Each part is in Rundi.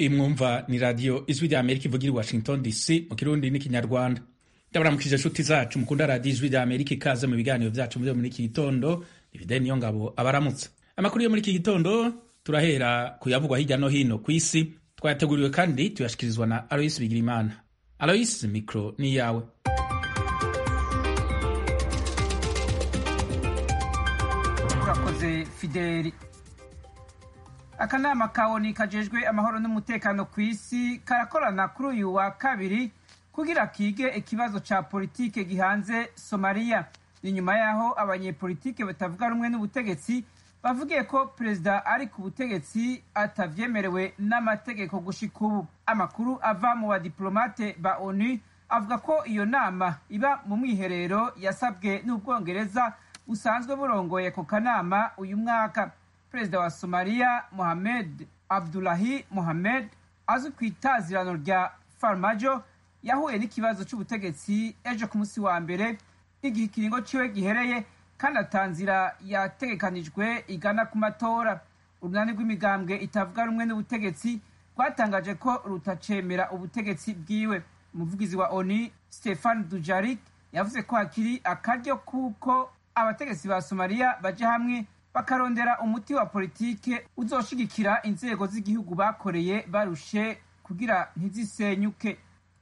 imwumva ni radiyo ijwi rya amerika ivugira i washington dc mu kirundi n'ikinyarwanda ndabaramukije inshuti zacu mukunda radiyo ijwi rya amerika ikaze mu biganiro byacu byo muri iki gitondo ifide niyo ngabo abaramutsa amakuru yo muri iki gitondo turahera kuyavugwa hirya no hino ku isi twayateguriwe kandi tuyashikirizwa na aloyisi bigirimana aloyisi mikoro ni iyawe urakoze fideli akanama ka oni kajejwe amahoro n'umutekano ku isi karakorana kuri uyu wa kabiri kugira kige ikibazo ca politike gihanze somaliya ni nyuma y'aho abanyepolitike batavuga rumwe n'ubutegetsi bavugiye ko perezida ari ku butegetsi atavyemerewe n'amategeko gushika ubu amakuru ava mu badiplomate ba onu avuga ko iyo nama iba mu mwiherero yasabwe n'ubwongereza busanzwe burongoye ku kanama uyu mwaka perezida wa somaliya mohamed abdulahi mohamed azwi ku itazirano rya farmajo yahuye n'ikibazo c'ubutegetsi ejo ku munsi wa mbere igihe ikiringo ciwe gihereye kandi atanzira yategekanijwe igana ku matora urunani rw'imigambwe itavuga rumwe n'ubutegetsi rwatangaje ko rutacemera ubutegetsi bwiwe umuvugizi wa oni stefan dujarik yavuze ko hakiri akaryo kuko abategetsi ba somaliya baja hamwe bakarondera umuti wa politike uzoshigikira inzego z'igihugu bakoreye barushe kugira ntizisenyuke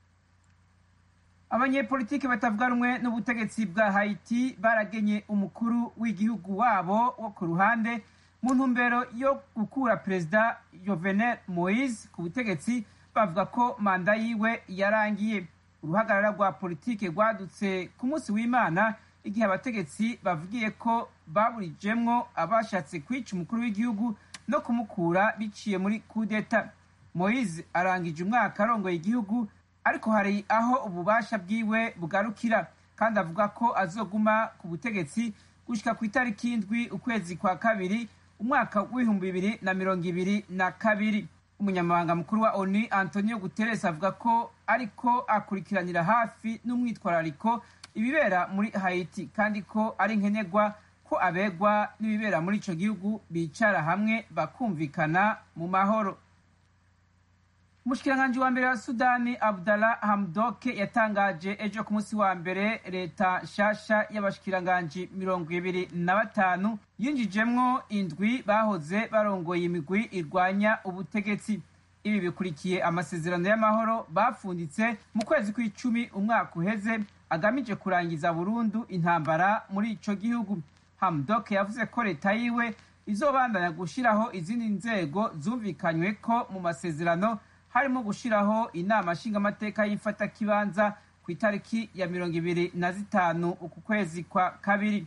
abanyepolitike batavuga rumwe n'ubutegetsi bwa haiti baragenye umukuru w'igihugu wabo wo ku ruhande mu ntumbero yo gukura perezida jovenel moise ku butegetsi bavuga ko manda yiwe yarangiye uruhagarara rwa politike rwadutse ku munsi w'imana igihe abategetsi bavugiye ko baburijemwo abashatse kwica umukuru w'igihugu no kumukura biciye muri kudeta moise arangije umwaka arongoye igihugu ariko hari aho ububasha bwiwe bugarukira kandi avuga ko azoguma ku butegetsi gushika ku itariki indwi ukwezi kwa kabiri umwaka w'ibihumbi bibiri na mirongo ibiri na kabiri umunyamabanga mukuru wa onu antonio guterres avuga ko ariko akurikiranira hafi n'umwitwarariko ibibera muri haiti kandi ko ari nkenerwa ko abegwa n'ibibera muri ico gihugu bicara hamwe bakumvikana mu mahoro umushikiranganji wa mbere wa sudani abdallah hamdoke yatangaje ejo ku munsi wa mbere leta nshasha y'abashikiranganji mirongo ibiri na batanu yinjijemwo indwi bahoze barongoye imigwi irwanya ubutegetsi ibi bikurikiye amasezerano y'amahoro bafunditse mu kwezi kw'icumi umwaka uheze agamije kurangiza burundu intambara muri ico gihugu hamdok yavuze ko leta yiwe izobandanya gushiraho izindi nzego zumvikanywe ko mu masezerano harimo gushiraho inama nshingamateka y'imfatakibanza ku itariki ya mirongo ibiri na zitanu uku kwezi kwa kabiri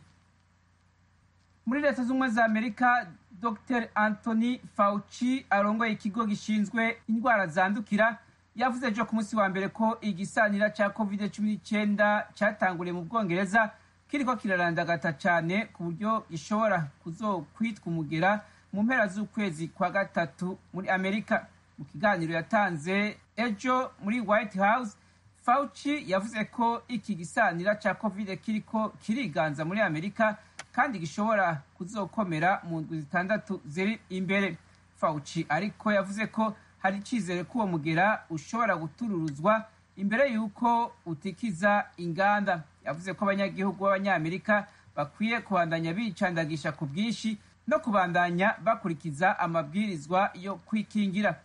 muri leta z'ubumwe za amerika dr anthony fauci arongoye ikigo gishinzwe indwara zandukira yavuze ejo ku munsi wa mbere ko igisanira ca covid cumi n'icyenda catanguriye mu bwongereza kiriko kirarandagata cane ku buryo gishobora kuzokwitwa umugera mu mpera z'ukwezi kwa gatatu muri amerika mu kiganiro yatanze ejo muri white house fauci yavuze ko iki gisanira ca covid kiriko kiriganza muri amerika kandi gishobora kuzokomera mu ndwi zitandatu ziri imbere fauci ariko yavuze ko hari icizere ko uwo mugera ushobora gutururuzwa imbere y'uko utikiza inganda yavuze ko abanyagihugu b'abanyamerika bakwiye kubandanya bicandagisha ku bwinshi no kubandanya bakurikiza amabwirizwa yo kwikingira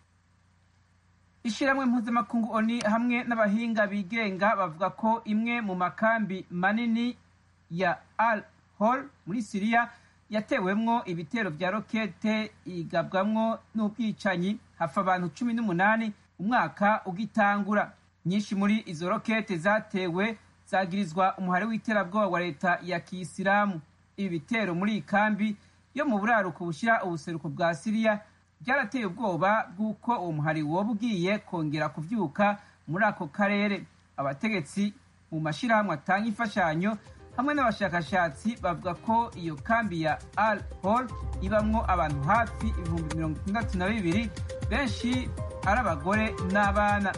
ishyirahamwe mpuzamakungu oni hamwe n'abahinga bigenga bavuga ko imwe mu makambi manini ya al hol muri siriya yatewemwo ibitero vya rokete igabwamwo n'ubwicanyi hafa abantu cumi n'umunani umwaka ugitangura nyinshi muri izo rokete zatewe zagirizwa umuhari w'iterabwoba wa leta ya kiyisilamu ibi bitero muri iyi kambi yo mu buraruko bushyira ubuseruko bwa siriya byarateye ubwoba bw'uko uwo muhari woba ugiye kongera kuvyuka muri ako karere abategetsi mu mashyirahamwe atanga imfashanyo hamwe n'abashakashatsi bavuga ko iyo kambi ya al hol ibamwo abantu hafi ibihumbi mirongo itandatu na bibiri benshi ari abagore n'abana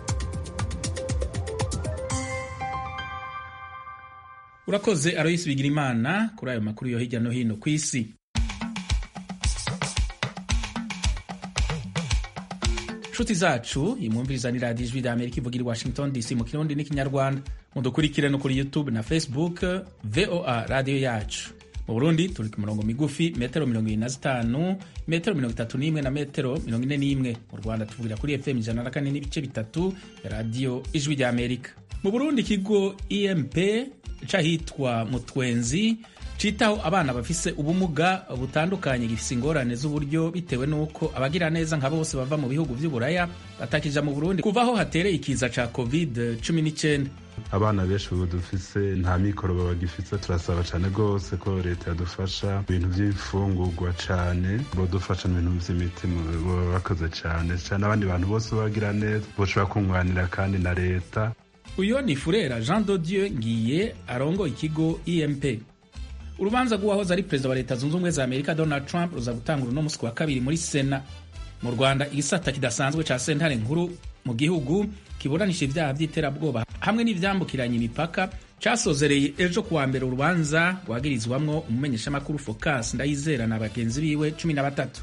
urakoze aroyisi bigira imana kuri ayo makuru yo hirya no hino ku isi nshuti zacu imwumviriza ni radiyo ijwi rya amerika ivugira i washington dc mu kirundi n'ikinyarwanda mudukurikire no kuri youtube na facebook voa radiyo yacu mu burundi turi ku mirongo migufi metero mirongo irindwi na zitanu metero mirongo itatu n'imwe na metero mirongo ine n'imwe mu rwanda tuvugira kuri fm ijana na kane n'ibice bitatu ya radiyo ijwi rya amerika mu burundi ikigo emp c'ahitwa mutwenzi citaho abana bafise ubumuga butandukanye gifise ingorane z'uburyo bitewe n'uko abagira neza nka bose bava mu bihugu vy'uburaya batakija mu burundi kuva aho hatereye ikiza ca covid 19 abana benshi ubu dufise nta mikoro babagifise turasaba cane rwose ko leta yadufasha ibintu vy'imfungurwa cane bodufasha mu bintu vy'imiti boba bakoze cane cane abandi bantu bose bagira neza boshobora kunganira kandi na leta uyo ni furera jean dodieu ngiye arongo ikigo emp urubanza rw'uwahoze ari perezida wa leta zunze ubumwe za amerika donald trump ruza gutangura uno musi wa kabiri muri sena mu rwanda igisata kidasanzwe ca sentare nkuru mu gihugu kiburanisha ibyaha by'iterabwoba hamwe n'ivyambukiranya imipaka casozereye ejo kuwa mbere urubanza rwagirizwamwo umumenyeshamakuru focus ndayizera na bagenzi biwe cumi na batatu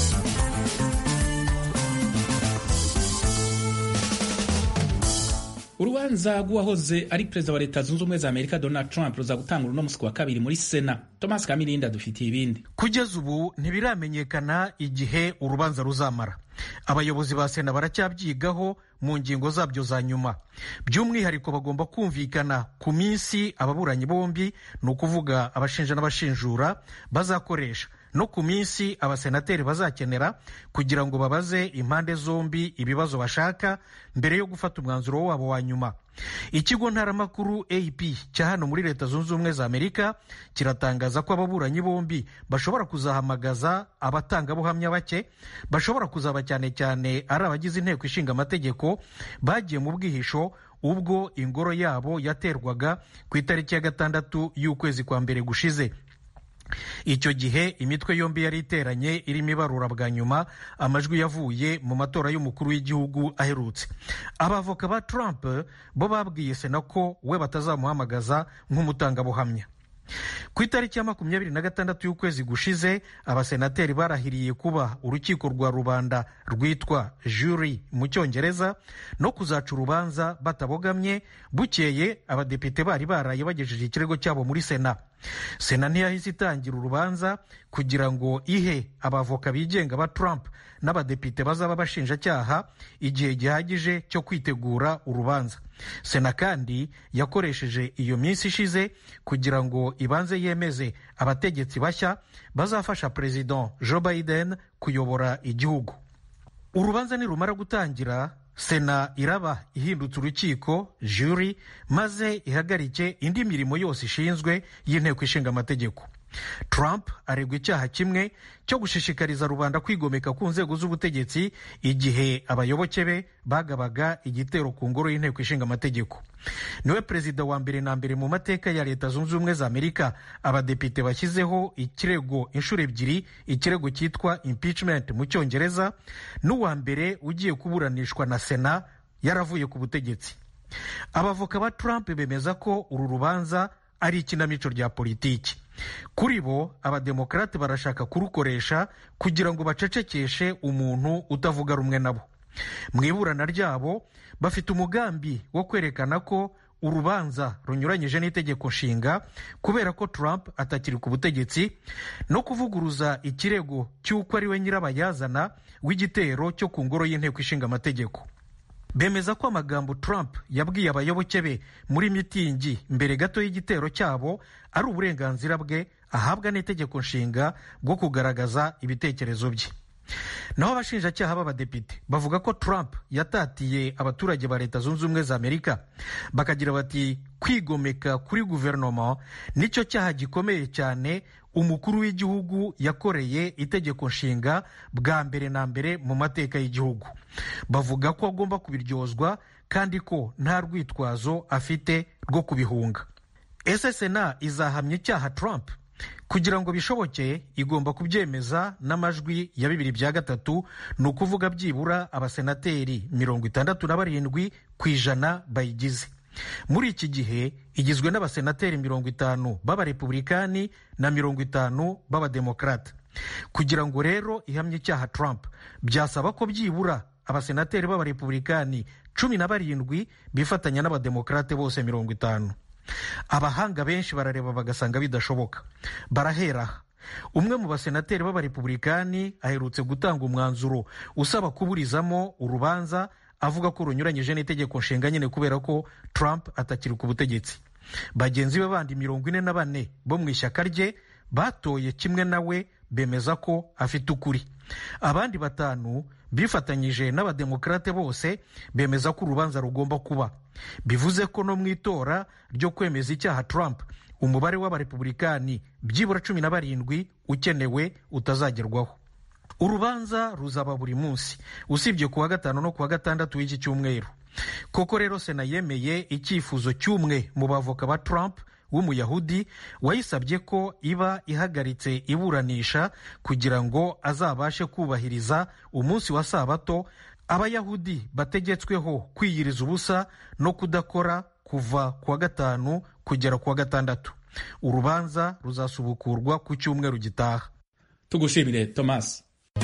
urubanza rw'uwahoze ari perezida wa leta zunze ubumwe za amerika donald trump ruza gutangura uno musi wa kabiri muri sena thomas kamirinda adufitiye ibindi kugeza ubu ntibiramenyekana igihe urubanza ruzamara abayobozi ba sena baracyabyigaho mu ngingo zabyo za nyuma by'umwihariko bagomba kumvikana ku minsi ababuranyi bombi ni ukuvuga abashinja n'abashinjura bazakoresha no ku minsi abasenateri bazakenera kugira ngo babaze impande zombi ibibazo bashaka mbere yo gufata umwanzuro wabo wa nyuma ikigo ntaramakuru ap cya hano muri leta zunze ubumwe za amerika kiratangaza ko ababuranyi bombi bashobora kuzahamagaza abatangabuhamya bake bashobora kuzaba cyane cyane ari abagize inteko ishinga amategeko bagiye mu bwihisho ubwo ingoro yabo yaterwaga ku itariki ya gatandatu y'ukwezi kwa mbere gushize icyo gihe imitwe yombi yari iteranye irimo ibarura bwa nyuma amajwi yavuye mu matora y'umukuru w'igihugu aherutse abavoka ba trump bo babwiye sena ko we batazamuhamagaza nk'umutangabuhamya ku itariki ya makumyabiri na gatandatu y'ukwezi gushize abasenateri barahiriye kuba urukiko rwa rubanda rwitwa juri mu cyongereza no kuzaca urubanza batabogamye bukeye abadepite bari baraye bagejeje ikirego cyabo muri sena sena ntiyahise itangira urubanza kugira ngo ihe abavoka bigenga ba trump n'abadepite bazaba bashinjacyaha igihe gihagije cyo kwitegura urubanza sena kandi yakoresheje iyo minsi ishize kugira ngo ibanze yemeze abategetsi bashya bazafasha perezida joe biden kuyobora igihugu urubanza nirumara gutangira sena iraba ihindutse urukiko juri maze ihagarike indi mirimo yose ishinzwe y'inteko ishinga amategeko trump aregwa icyaha kimwe cyo gushishikariza rubanda kwigomeka ku nzego z'ubutegetsi igihe abayoboke be bagabaga igitero ku ngoro y'inteko ishinga amategeko niwe perezida wa mbere na mbere mu mateka ya leta zunze ubumwe za amerika abadepite bashyizeho ikirego inshuro ebyiri ikirego cyitwa impeachment mu cyongereza n'uwa mbere ugiye kuburanishwa na sena yaravuye ku butegetsi abavoka ba trump bemeza ko uru rubanza ari ikinamico rya politiki kuri bo abademokarate barashaka kurukoresha kugira ngo bacecekeshe umuntu utavuga rumwe nabo mu iburana ryabo bafite umugambi wo kwerekana ko urubanza runyuranyije n'itegeko nshinga kubera ko Trump atakiri ku butegetsi no kuvuguruza ikirego cy'uko ari we nyirabayazana w'igitero cyo ku ngoro y'inteko ishinga amategeko bemeza ko amagambo Trump yabwiye abayoboke be muri mitingi mbere gato y'igitero cyabo ari uburenganzira bwe ahabwa n'itegeko nshinga bwo kugaragaza ibitekerezo bye naho abashinjacyaha b'abadepite bavuga ko Trump yatatiye abaturage ba leta zunze ubumwe za amerika bakagira bati kwigomeka kuri guverinoma nicyo cyaha gikomeye cyane umukuru w'igihugu yakoreye itegeko nshinga bwa mbere na mbere mu mateka y'igihugu bavuga ko agomba kubiryozwa kandi ko nta rwitwazo afite rwo kubihunga ese sena izahamya icyaha Trump kugira ngo bishoboke igomba kubyemeza n'amajwi ya bibiri bya gatatu ni ukuvuga byibura abasenateri mirongo itandatu na barindwi ku ijana bayigize muri iki gihe igizwe n'abasenateri mirongo itanu b'abarepublikani na mirongo itanu b'abademokarate kugira ngo rero ihamye icyaha Trump byasaba ko byibura abasenateri b'abarepublikani cumi na barindwi bifatanya n'abademokarate bose mirongo itanu abahanga benshi barareba bagasanga bidashoboka barahera umwe mu basenateri b'abarepublikani aherutse gutanga umwanzuro usaba kuburizamo urubanza avuga ko runyuranyije n'itegeko nshinga nyine kubera ko trump atakiri ku butegetsi bagenzi be bandi mirongo ine na bane bo mu ishyaka rye batoye kimwe nawe bemeza ko afite ukuri abandi batanu bifatanyije n'abademokarate bose bemeza ko urubanza rugomba kuba bivuze ko no mu itora ryo kwemeza icyaha trump umubare w'abarepublikani byibura cumi na barindwi ukenewe utazagerwaho urubanza ruzaba buri munsi usibye ku wa gatanu no ku wa gatandatu w'iki cyumweru koko rero sena yemeye icyifuzo cy'umwe mu bavoka ba trump w'umuyahudi wayisabye ko iba ihagaritse iburanisha kugira ngo azabashe kubahiriza umunsi wa sabato abayahudi bategetsweho kwiyiriza ubusa no kudakora kuva ku wa gatanu kugera ku wa gatandatu urubanza ruzasubukurwa ku cyumweru gitaha tugushimire thomas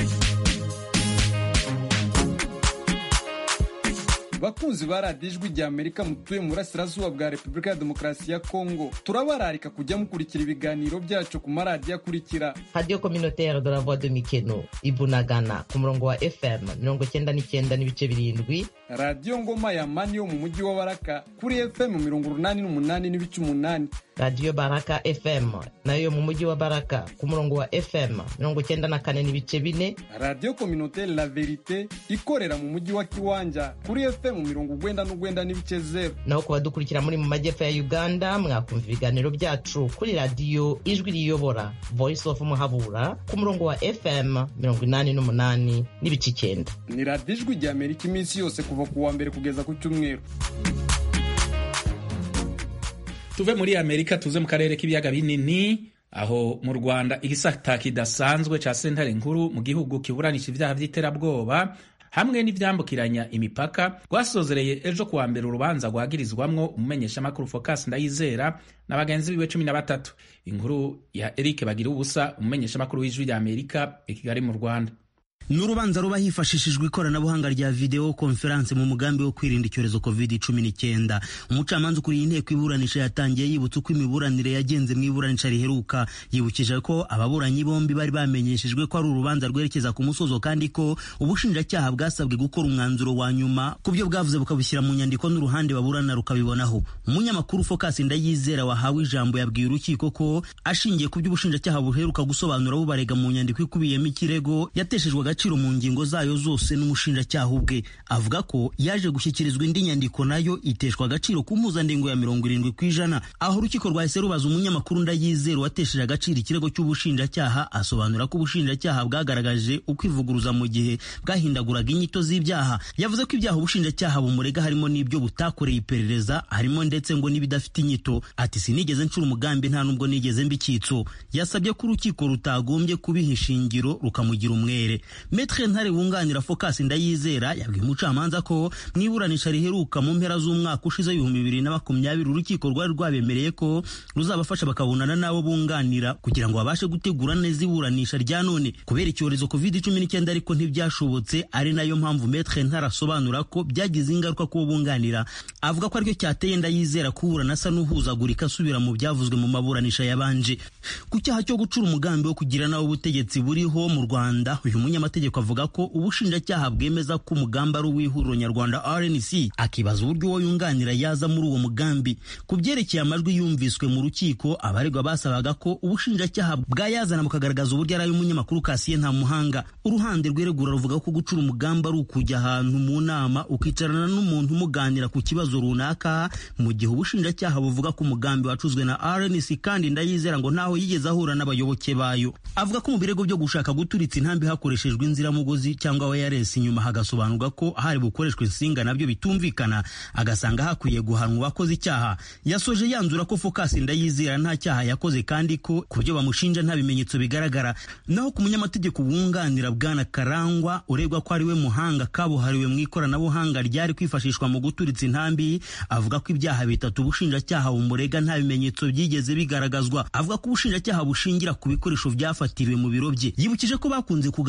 bakunzi ba radiyo ijwi rya amerika mutuye mu burasirazuba bwa repubulika ya demokarasi ya kongo turabararika kujya mukurikira ibiganiro byacu ku maradiyo akurikira radiyo kominoteri de la voix de mikeno ibunagana ku murongo wa fm mirongo cyenda n'icyenda n'ibice birindwi radiyo ngoma ya mani yo mu mujyi wa baraka kuri fm mirongo urunani n'umunani n'ibice umunani radiyo baraka fm nayo mu mujyi wa baraka ku murongo wa fm mirongo cyenda na kane n'ibice bine radiyo kominoteri la verite ikorera mu mujyi wa kiwanja kuri fm mirongo ugwenda n'ugwenda n'ibice zeru naho ku badukurikira muri mu majyepfo ya uganda mwakumva ibiganiro byacu kuri radiyo ijwi riyobora voice of muhabura ku murongo wa fm mirongo inani n'umunani n'ibice icyenda ni radiyo ijwi rya amerika iminsi yose kuva ku wa mbere kugeza ku cyumweru tuve muri amerika tuze mu karere k'ibiyaga binini aho mu rwanda igisata kidasanzwe ca sentare nkuru mu gihugu kiburanisha ibyaha by'iterabwoba hamwe n'ivyambukiranya imipaka rwasozereye ejo kuwa mbere urubanza rwagirizwamwo umumenyeshamakuru focus ndayizera na bagenzi biwe cumi na batatu inkuru ya eric bagira ubusa umumenyeshamakuru w'ijwi rya amerika i kigali mu rwanda ni urubanza ruba hifashishijwe ikoranabuhanga rya videwo konferanse mu mugambi wo kwirinda icyorezo covid cumi n'icyenda umucamanza ukuriye inteko iburanisha yatangiye yibutsa uko imiburanire yagenze mu iburanisha riheruka yibukije ko ababuranyi bombi bari bamenyeshejwe ko ari urubanza rwerekeza ku musozo kandi ko ubushinjacyaha bwasabwe gukora umwanzuro wa nyuma ku byo bwavuze bukabushyira mu nyandiko n'uruhande baburana rukabibonaho umunyamakuru focus ndayizera wahawe ijambo yabwiye urukiko ko ashingiye ku byo ubushinjacyaha buheruka gusobanura bubarega mu nyandiko ikubiyemo ikirego yateshejwe agaciro mu ngingo zayo zose n'umushinjacyaha ubwe avuga ko yaje gushyikirizwa indi nyandiko nayo iteshwa agaciro ku mpuzandengo ya mirongo irindwi ku ijana aho urukiko rwahise rubaza umunyamakuru ndayizera watesheje agaciro ikirego cy'ubushinjacyaha asobanura ko ubushinjacyaha bwagaragaje ukwivuguruza mu gihe bwahindaguraga inyito z'ibyaha yavuze ko ibyaha ubushinjacyaha bumurega harimo n'ibyo butakoreye iperereza harimo ndetse ngo n'ibidafite inyito ati sinigeze ncura umugambi nta nubwo nigeze mb'icyitso yasabye ko urukiko rutagombye kubiha ishingiro rukamugira umwere Metre Ntare wunganira Focus Ndayizera yabwiye umucamanza ko mu iburanisha riheruka mu mpera z'umwaka ushize ibihumbi bibiri na makumyabiri urukiko rwari rwabemereye ko ruzabafasha bakabonana n'abo bunganira kugira ngo babashe gutegura neza iburanisha rya none kubera icyorezo covid cumi n'icyenda ariko ntibyashobotse ari nayo mpamvu Metre Ntare asobanura ko byagize ingaruka kubo bunganira avuga ko aricyo cyateye Ndayizera kuburana asa n'uhuzagurika asubira mu byavuzwe mu maburanisha yabanje ku cyaha cyo gucura umugambi wo kugira nawo ubutegetsi buriho mu Rwanda uyu munyamategeko avuga ko ubushinjacyaha bwemeza ko umugambi ari uw'ihuriro nyarwanda RNC akibaza uburyo uwo yunganira yaza muri uwo mugambi ku byerekeye amajwi yumviswe mu rukiko abaregwa basabaga ko ubushinjacyaha bwayazana bukagaragaza uburyo ari ay'umunyamakuru Kasiye nta muhanga uruhande rweregura ruvuga ko gucura umugambi ari ukujya ahantu mu nama ukicarana n'umuntu umuganira ku kibazo runaka mu gihe ubushinjacyaha buvuga ko umugambi wacuzwe na RNC kandi ndayizera ngo ntaho yigeze ahura n'abayoboke bayo avuga ko mu birego byo gushaka guturitsa intambi hakoreshejwe inziramugozi cyangwa wireless inyuma hagasobanurwa ko hari bukoreshwe insinga nabyo bitumvikana agasanga hakwiye guhanwa uwakoze icyaha yasoje yanzura ko Focus Ndayizera nta cyaha yakoze kandi ko ku byo bamushinja nta bimenyetso bigaragara naho ku munyamategeko wunganira bwana Karangwa uregwa ko ari we muhanga kabuhariwe mu ikoranabuhanga ryari kwifashishwa mu guturitsa intambi avuga ko ibyaha bitatu ubushinjacyaha bumurega nta bimenyetso byigeze bigaragazwa avuga ko ubushinjacyaha bushingira ku bikoresho byafatiriwe mu biro bye yibukije ko bakunze kugaragaza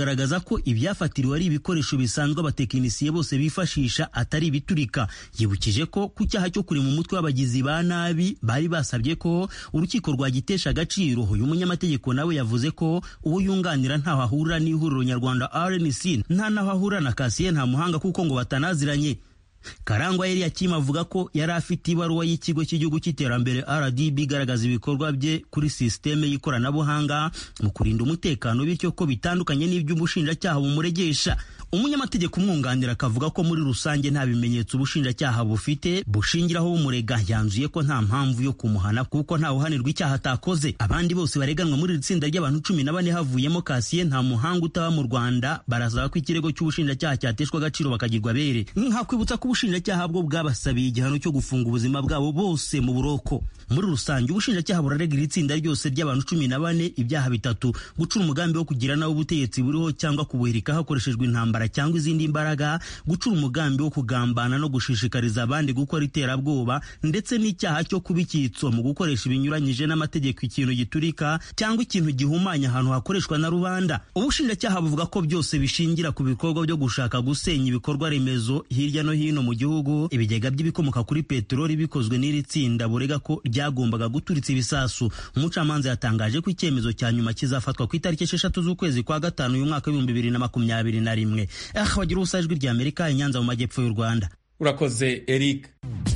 ko ibyafatiriwe ari ibikoresho bisanzwe abatekinisiye bose bifashisha atari ibiturika yibukije ko ku cyaha cyo kurema umutwe w'abagizi ba nabi bari basabye ko urukiko rwagitesha agaciro uyu munyamategeko nawe yavuze ko uwo yunganira ntaho ahurira n'ihuriro nyarwanda rnc nta naho ahurira na kasiye nta muhanga kuko ngo batanaziranye karangwa yari yakima avuga ko yari afite ibaruwa y'ikigo cy'igihugu cy'iterambere rdb igaragaza ibikorwa bye kuri sisiteme y'ikoranabuhanga mu kurinda umutekano bityo ko bitandukanye n'iby'ubushinjacyaha bumuregesha umunyamategeko umwunganira akavuga ko muri rusange nta bimenyetso ubushinjacyaha bufite bushingiraho bumurega yanzuye ko nta mpamvu yo kumuhana kuko nta uhanirwa icyaha atakoze abandi bose bareganwa muri iri tsinda ry'abantu cumi na bane havuyemo kasiye nta muhanga utaba mu rwanda barasaba ko ikirego cy'ubushinjacyaha cyateshwa agaciro bakagirwa bere nkakwibutsa ko ubushinjacyaha bwo bwabasabiye igihano cyo gufunga ubuzima bwabo bose mu buroko muri rusange ubushinjacyaha burarega iri tsinda ryose ry'abantu cumi na bane ibyaha bitatu gucura umugambi wo kugira nawe ubutegetsi buriho cyangwa kubuhirika hakoreshejwe intambara cyangwa izindi mbaraga gucura umugambi wo kugambana no gushishikariza abandi gukora iterabwoba ndetse n'icyaha cyo kuba icyitso mu gukoresha ibinyuranyije n'amategeko ikintu giturika cyangwa ikintu gihumanya ahantu hakoreshwa na rubanda ubushinjacyaha buvuga ko byose bishingira ku bikorwa byo gushaka gusenya ibikorwa remezo hirya no hino mu gihugu ibigega by'ibikomoka kuri peteroli bikozwe n'iri tsinda burega ko ryagombaga guturitsa ibisasu umucamanza yatangaje ko icyemezo cya nyuma kizafatwa ku itariki esheshatu z'ukwezi kwa gatanu uyu mwaka w'ibihumbi bibiri na makumyabiri na rimwe aha bagira ubusa ijwi rya amerika inyanza mu majyepfo y'u rwanda urakoze eric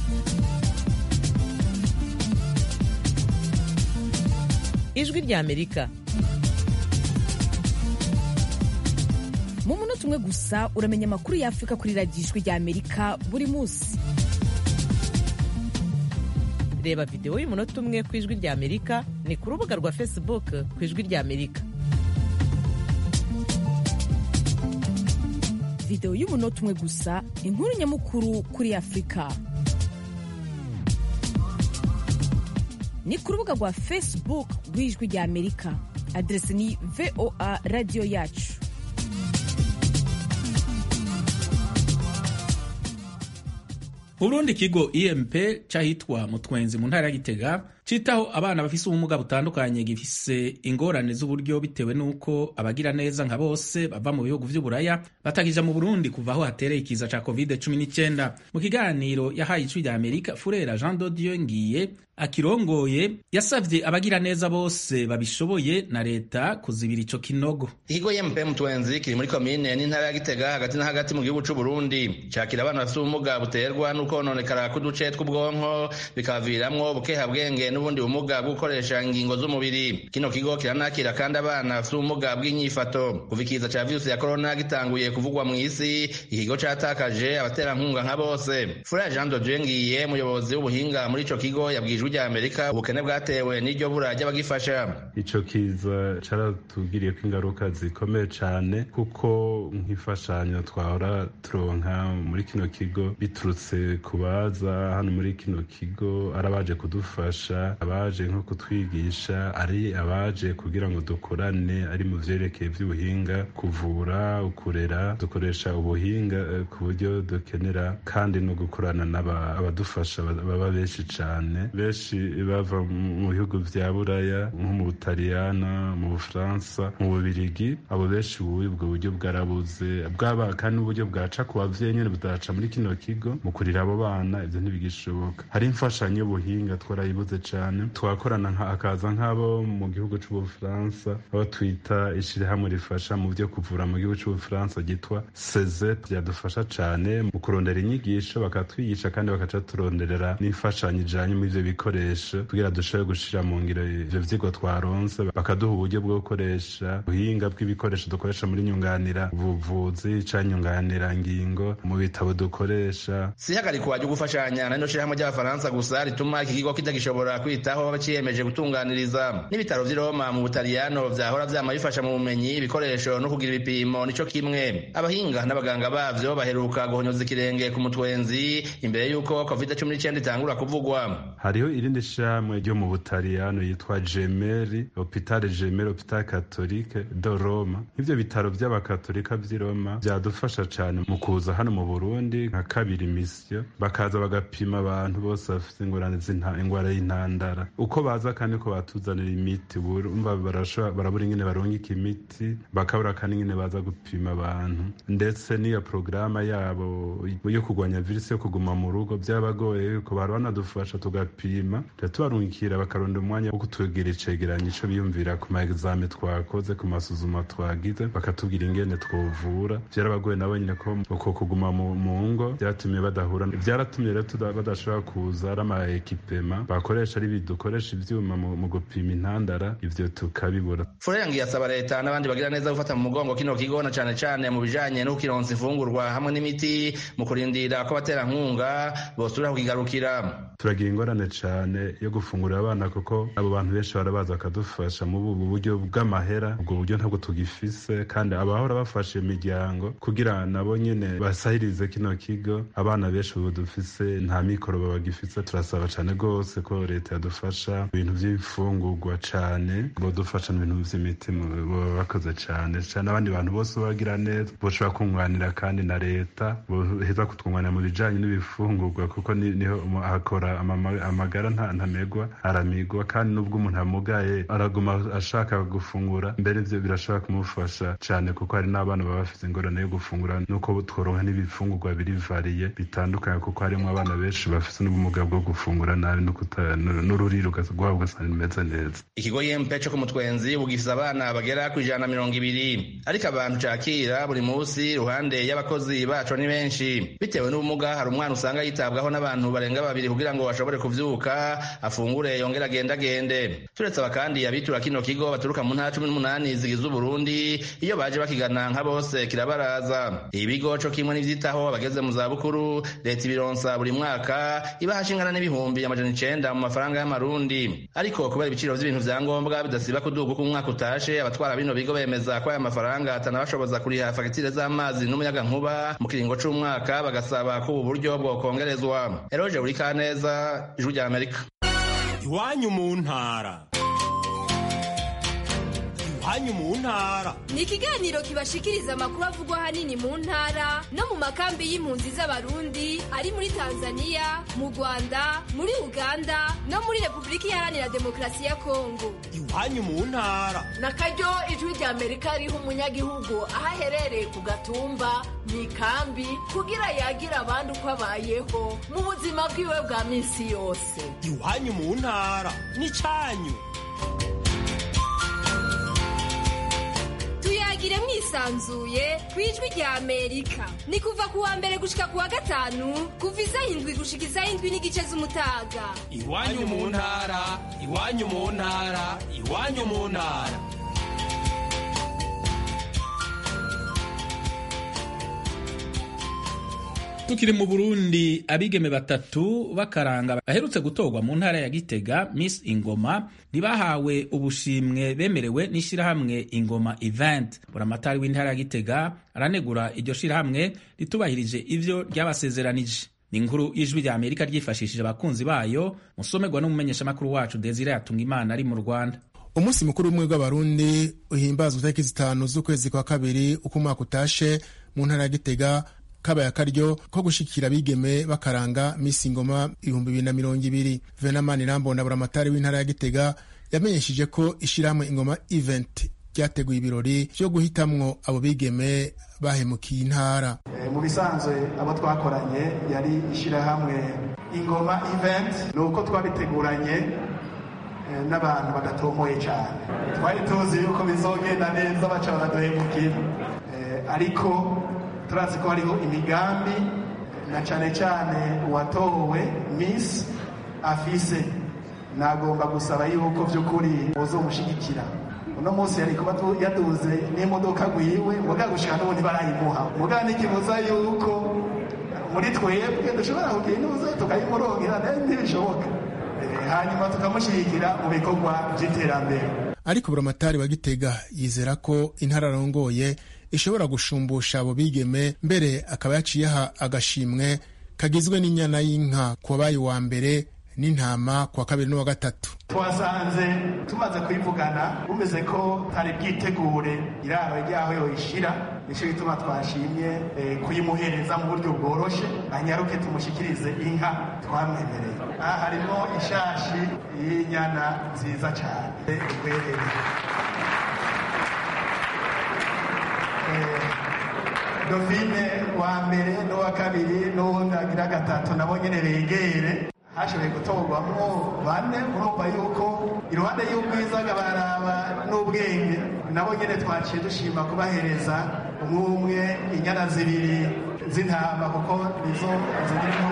ijwi rya amerika mu munota umwe gusa uramenya amakuru y'afurika kuri radiyo ijwi rya amerika buri munsi reba videwo y'umunota umwe ku ijwi rya amerika ni ku rubuga rwa facebook ku ijwi rya amerika videwo y'umunota umwe gusa inkuru nyamukuru kuri afurika ni ku rubuga rwa facebook rw'ijwi rya amerika aderesi ni voa radiyo yacu Burundi kigo IMP cyahitwa Mutwenzi mu ntara ya Gitega citaho abana bafise ubumuga butandukanye gifise ingorane z'uburyo bitewe n'uko abagira neza nka bose bava mu bihugu vy'uburaya batakija mu Burundi kuva aho hatereye ikiza ca COVID-19 mu kiganiro yahaye ijwi rya Amerika Furera Jean Dodieu Ngiye akirongoye yasavye abagira neza bose babishoboye na leta kuzibira ico kinogo ikigo IMP Mutwenzi kiri muri komine n'intara ya Gitega hagati na hagati mu gihugu c'u Burundi cakira abana bafise ubumuga buterwa n'ukononekara k'uduce tw'ubwonko bikabaviramwo bukehabwenge n'ubundi bumuga bwo gukoresha ingingo z'umubiri kino kigo kiranakira kandi abana bafite ubumuga bw'inyifato kuva ikiza ca virusi ya korona gitanguye kuvugwa mu isi ikigo catakaje abaterankunga nka bose fura jean dodie ngiye umuyobozi w'ubuhinga muri ico kigo yabwijwe rya amerika ubukene bwatewe n'iryo bura ry'abagifasha ico kiza caratugiriyeko ingaruka zikomeye cane kuko nk'imfashanyo twahora turonka muri kino kigo biturutse ku baza hano muri kino kigo ari abaje kudufasha abaje nko kutwigisha ari abaje kugira ngo dukorane ari mu vyerekeye vy'ubuhinga kuvura ukurera dukoresha ubuhinga ku buryo dukenera kandi no gukorana n'abadufasha baba benshi cane benshi bava mu bihugu vya buraya nko mu butaliyana mu bufaransa mu bubirigi abo benshi ubu ubwo buryo bwarabuze bwaba kandi n'uburyo bwaca ku bavyeyi nyene budaca muri kino kigo mu kurira abo bana ivyo ntibigishoboka hari imfashanyo y'ubuhinga twarayibuze cane twakorana akaza nk'abo mu gihugu c'ubufaransa abo twita ishirahamwe rifasha mu vyo kuvura mu gihugu c'ubufaransa ryitwa seze ryadufasha cane mu kurondera inyigisho bakatwigisha kandi bakaca turonderera n'imfashanyo ijanye muri ivyo bikoresho kugira dushobore gushira mu ngiro ivyo vyigwa twaronse bakaduha uburyo bwo gukoresha ubuhinga bw'ibikoresho dukoresha muri nyunganira ubuvuzi ca nyunganira ngingo mu bitabo dukoresha sihagarikwa ryo gufashanya na rino shirahamwe ry'abafaransa gusa rituma iki kigo kitagishobora kwitaho baciyemeje gutunganiriza n'ibitaro vy'i Roma mu butaliyano vyahora vyama bifasha mu bumenyi ibikoresho no kugira ibipimo nico kimwe abahinga n'abaganga bavyo baheruka guhonyoza ikirenge ku mutwenzi imbere y'uko covid cumi n'icenda itangura kuvugwa hariho irindi shirahamwe ryo mu butaliyano yitwa gemeri hopitale gemeri hopitale katolike do roma nk'ivyo bitaro vy'abakatolika vy'i roma vyadufasha cane mu kuza hano mu burundi nka kabiri misiyo bakaza bagapima abantu bose bafite ingwara y'intandara uko baza kandi ko batuzanira imiti umva barabura ingene barungika imiti bakabura kandi ingene baza gupima abantu ndetse n'iyo porogaramu yabo yo kurwanya virusi yo kuguma mu rugo byabagoye yuko bari banadufasha tugapima tubarungikira bakaronda umwanya wo kutugira icegeranyo ico biyumvira ku ma exame twakoze ku masuzuma twagize bakatubwira ingene twovura byarabagoye nabo nyine ko uko kuguma mu ngo byatumye badahura byaratumye rero badashobora kuza ari ama ekipema bakoresha ari dukoresha ivyuma mu gupima intandara ivyo tukabibura furengi yasaba leta n'abandi bagira neza gufata mu mugongo kino kigo na cane cane mu bijanye no kukironsa imfungurwa hamwe n'imiti mu kurindira ko abaterankunga bosubira kukigarukira turagira ingorane cane yo gufungurira abana kuko abo bantu benshi barabaza bakadufasha mu bubu buryo bw'amahera ubwo buryo ntabwo tugifise kandi abahora bafasha imiryango kugira nabo nyene basahirize kino kigo abana benshi ubu dufise nta mikoro babagifise turasaba cane rwose ko leta yadufasha ibintu vy'imfungurwa cane bodufasha n'ibintu vy'imiti boba bakoze cane cane abandi bantu bose bagira neza boshobora kunganira kandi na leta boheza kutwunganira mu bijanye n'ibifungurwa kuko niho hakora amagara ntamegwa aramigwa kandi n'ubwo umuntu amugaye araguma ashaka gufungura mbere ivyo birashobora kumufasha cane kuko hari n'abana baba bafite ingorane yo gufungura nuko tworonka n'ibifungurwa biri variye bitandukanye kuko harimo abana benshi bafite n'ubumuga bwo gufungura nabi n'ururiro rwabo ugasanga rimeze neza ikigo yempe co ku mutwenzi bugifise abana bagera ku ijana na mirongo ibiri ariko abantu cakira buri musi iruhande y'abakozi baco ni benshi bitewe n'ubumuga hari umwana usanga yitabwaho n'abantu barenga babiri kugira ngo bashobore kuvyuka afungure yongere agendagende turetse aba kandi abitura kino kigo baturuka mu ntara cumi n'umunani zigize uburundi iyo baje bakigana nka bose kirabaraza ibigo co kimwe n'ivyitaho abageze mu zabukuru leta ibironsa buri mwaka ibaha shingana n'ibihumbi amajana icenda mu mafaranga y'amarundi ariko kubera ibiciro vy'ibintu vya ngombwa bidasiba kuduga uko umwaka utashe abatwara bino bigo bemeza ko aya mafaranga atanabashoboza kuriha fagitire z'amazi n'umuyagankuba mu kiringo c'umwaka bagasaba ko ubu buryo bwokongerezwa eroje buri kaneza ijwi rya amerika iwanyu mu ntara iwanyu mu ntara ni ikiganiro kibashikiriza amakuru avugwa ahanini mu ntara no mu makambi y'impunzi z'abarundi ari muri tanzania mu rwanda muri uganda no muri repubulika iharanira demokarasi ya kongo iwanyu mu ntara na karyo ijwi rya amerika riha umunyagihugu aho aherereye ku gatumba mu ikambi kugira yagira abandi uko abayeho mu buzima bwiwe bwa minsi yose iwanyu mu ntara n'icanyu tuyagire mwisanzuye ku ijwi rya amerika ni kuva ku wa mbere gushika ku wa gatanu kuva isaha indwi gushika isaha indwi n'igice z'umutaga iwanyu mu ntara iwanyu mu ntara iwanyu mu ntara tukiri mu burundi abigeme batatu bakaranga baherutse gutorwa mu ntara ya gitega miss ingoma ntibahawe ubushimwe bemerewe n'ishyirahamwe ingoma event buramatari w'intara ya gitega aranegura iryo shyirahamwe ritubahirije ivyo ryabasezeranije ni inkuru y'ijwi rya amerika ryifashishije abakunzi bayo musomerwa n'umumenyeshamakuru wacu desire yatunga imana ari mu rwanda umunsi mukuru w'ubumwe bw'abarundi uhimbazwa itariki zitanu z'ukwezi kwa kabiri uko umwaka utashe mu ntara ya gitega kabaye akaryo ko gushikira abigeme bakaranga misi ngoma ibihumbi bibiri na mirongo ibiri venamani rambona buramatari w'intara ya gitega yamenyesheje ko ishyirahamwe ingoma event ryateguye ibirori vyo guhitamwo abo bigeme bahemukiye intara e, mu bisanzwe abo twakoranye yari ishyirahamwe ingoma event ni uko twabiteguranye e, n'abantu badatomoye cyane twari tuzi yuko bizogenda neza baca baraduhemukira e, ariko turazi ko hariho imigambi na cyane cyane uwatowe miss afise nagomba gusaba yuko by'ukuri uzomushyigikira uno munsi yari kuba yaduze n'imodoka gwiwe muga gushika n'ubundi barayimuha muga n'ikibuza yuko muri twebwe dushobora kugira inuza tukayimurongera ntibishoboka hanyuma tukamushyigikira mu bikorwa by'iterambere ariko buramatari wa gitega yizera ko intara arongoye ishobora gushumbusha abo bigeme mbere akaba yaciyeha agashimwe kagizwe n'inyana y'inka ku wabaye uwa mbere n'intama ku wa kabiri n'uwa gatatu twasanze tumaze kuyivugana bumeze ko tari bwitegure iraro ryaho yoyishira nicyo gituma twashimye kuyimuhereza mu buryo bworoshe anyaruke tumushyikirize inka twamwemereye aha harimo ishashi y'inyana nziza cyane ikwerere dovine wa mbere n'uwa kabiri n'uwundi agira gatatu nabo nyine begere hashoboye gutorwamo bane urumva yuko iruhande y'ubwiza baraba n'ubwenge nabo nyine twaciye dushima kubahereza umwe umwe inyana zibiri z'intama kuko nizo ziri mu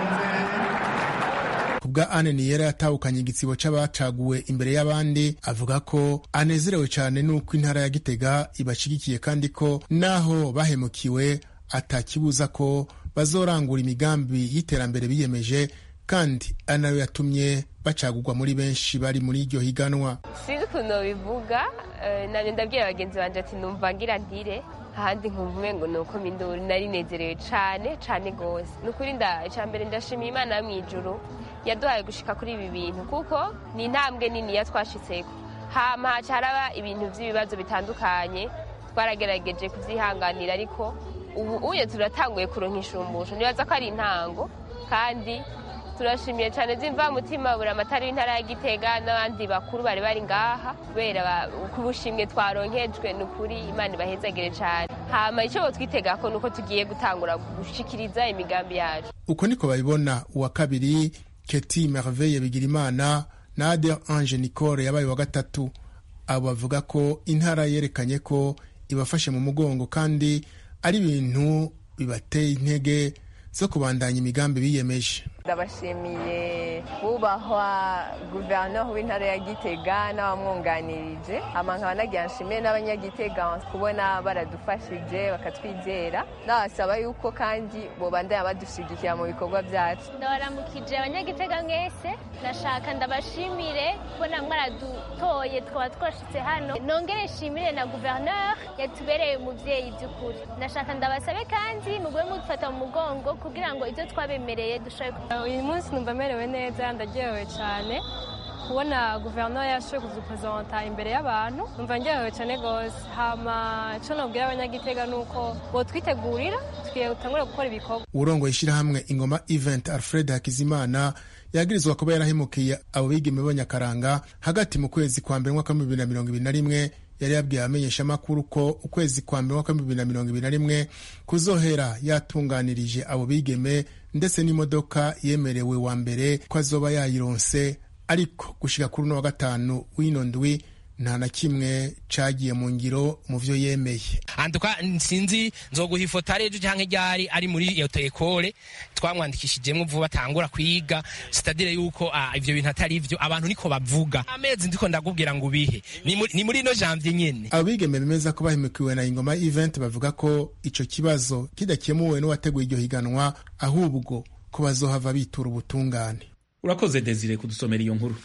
kubwa Anne Niyera yatahukanye igitsibo c'abacaguwe imbere y'abandi avuga ko anezerewe cyane n'uko intara ya Gitega ibashigikiye kandi ko naho bahemukiwe atakibuza ko bazorangura imigambi y'iterambere biyemeje kandi ari nayo yatumye bacagurwa muri benshi bari muri iryo higanwa sinzi ukuntu bivuga nanjye ndabwira bagenzi banjye ati numva ngira ntire ahandi nkumva umwe ngo ni uko minduri nari nezerewe cyane cyane rwose ni ukuri icya mbere ndashimiye imana yo mu ijuru yaduhaye gushika kuri ibi bintu kuko ni intambwe nini yatwashitseko hama haca haraba ibintu by'ibibazo bitandukanye twaragerageje kubyihanganira ariko ubu uye turatanguye kuronka ishumbusho nibaza ko ari intango kandi turashimiye cyane z'imvamutima buri amatara w'intara ya gitega n'abandi bakuru bari bari ngaha kubera ku bushimwe twaronkejwe ni ukuri imana ibahezagire cyane hama icyo botwitega ko nuko tugiye gutangura gushikiriza imigambi yacu uko niko babibona uwa kabiri keti merveille bigirimana na ade ange nicole yabaye wa gatatu abo bavuga ko intara yerekanye ko ibafashe mu mugongo kandi ari ibintu bibateye intege zo kubandanya imigambi biyemeje ndabashimiye bubahwa guverinoma w'intara ya gitega n'abamwunganirije nkaba nagira nshimiye n'abanyagitega kubona baradufashije bakatwizera nabasaba yuko kandi bobandanya badushyigikira mu bikorwa byacu ndabaramukije abanyagitega mwese ndashaka ndabashimire kubona mwaradutoye twaba twashitse hano nongere nshimire na guverinoma yatubereye umubyeyi by'ukuri ndashaka ndabasabe kandi mugwe mudufata mu mugongo kugira ngo ibyo twabemereye dushobore uyu munsi numva merewe neza ndaryohewe cyane kubona guverinoma yashoboye kuduperezanta imbere y'abantu numva ndyohewe cyane rwose hama icyo nabwira abanyagitega ni uko botwitegurira tugiye gutangura gukora ibikorwa urongoye ishyirahamwe ingoma event alfred hakizimana yagirizwa kuba yarahemukiye abo bigeme b'abanyakaranga hagati mu kwezi kwa mbere mwaka w'ibihumbi bibiri na mirongo ibiri na rimwe yari yabwiye abamenyeshamakuru ko ukwezi kwa mbere mwaka w'ibihumbi bibiri na mirongo ibiri na rimwe kuzohera yatunganirije abo bigeme ndetse n'imodoka yemerewe wa mbere ko azoba yayironse ariko gushika kuri uno wa gatanu w'ino ndwi nta na kimwe cagiye mu ngiro mu vyo yemeye antuka sinzi nzoguha ifoto ari ejo canke ryari ari muri iyo ekole twamwandikishijemwo vuba batangura kwiga sitadire yuko ivyo bintu atari ivyo abantu niko bavuga amezi ndiko ndakubwira ngo ubihe ni muri ino janvier nyene abo bigeme bemeza ko bahemukiwe na ingoma event bavuga ko ico kibazo kidakemuwe n'uwateguye iryo higanwa ahubwo ko bazohava bitura ubutungane urakoze desire kudusomera iyo nkuru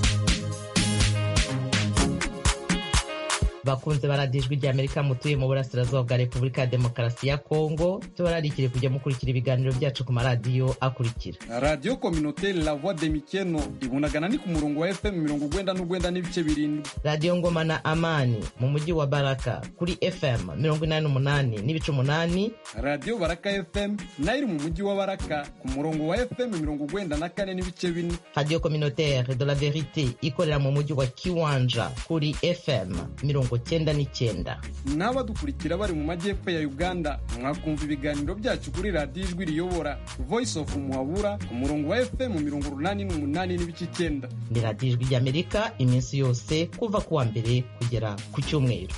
bakunze baradijwe rya amerika mutuye mu burasirazuba bwa repubulika ya demokarasi ya kongo tubararikire kujya mukurikira ibiganiro byacu ku maradiyo akurikira radiyo kominoteri la voix de mikeno ibunagana ni ku murongo wa fm mirongo ugwenda n'ugwenda n'ibice birindwi radiyo ngoma na amani mu mujyi wa baraka kuri fm mirongo inani n'umunani n'ibice umunani radiyo baraka fm nayo iri mu mujyi wa baraka ku murongo wa fm mirongo ugwenda na kane n'ibice bine radiyo kominoteri de la verite ikorera mu mujyi wa kiwanja kuri fm mirongo cyenda n'icyenda n'abadukurikira bari mu majyepfo ya uganda mwakumva ibiganiro byacu kuri radiyo ijwi riyobora voice of muhabura ku murongo wa fm mirongo urunani n'umunani n'ibice icyenda ni radiyo ijwi ry'amerika iminsi yose kuva ku wa mbere kugera ku cyumweru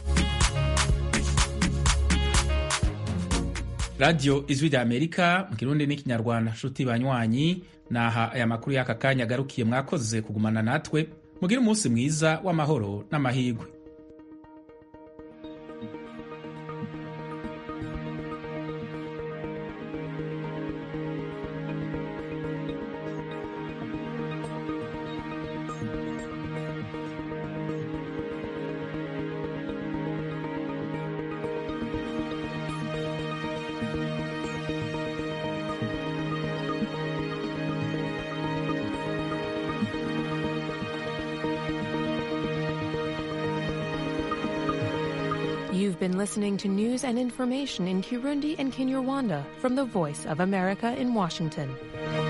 radiyo ijwi rya amerika mu kirundi n'ikinyarwanda nshuti banywanyi naha aya makuru y'aka kanya agarukiye mwakoze kugumana natwe mugire umunsi mwiza w'amahoro n'amahirwe You've been listening to news and information in Kirundi and Kinyarwanda from the Voice of America in Washington.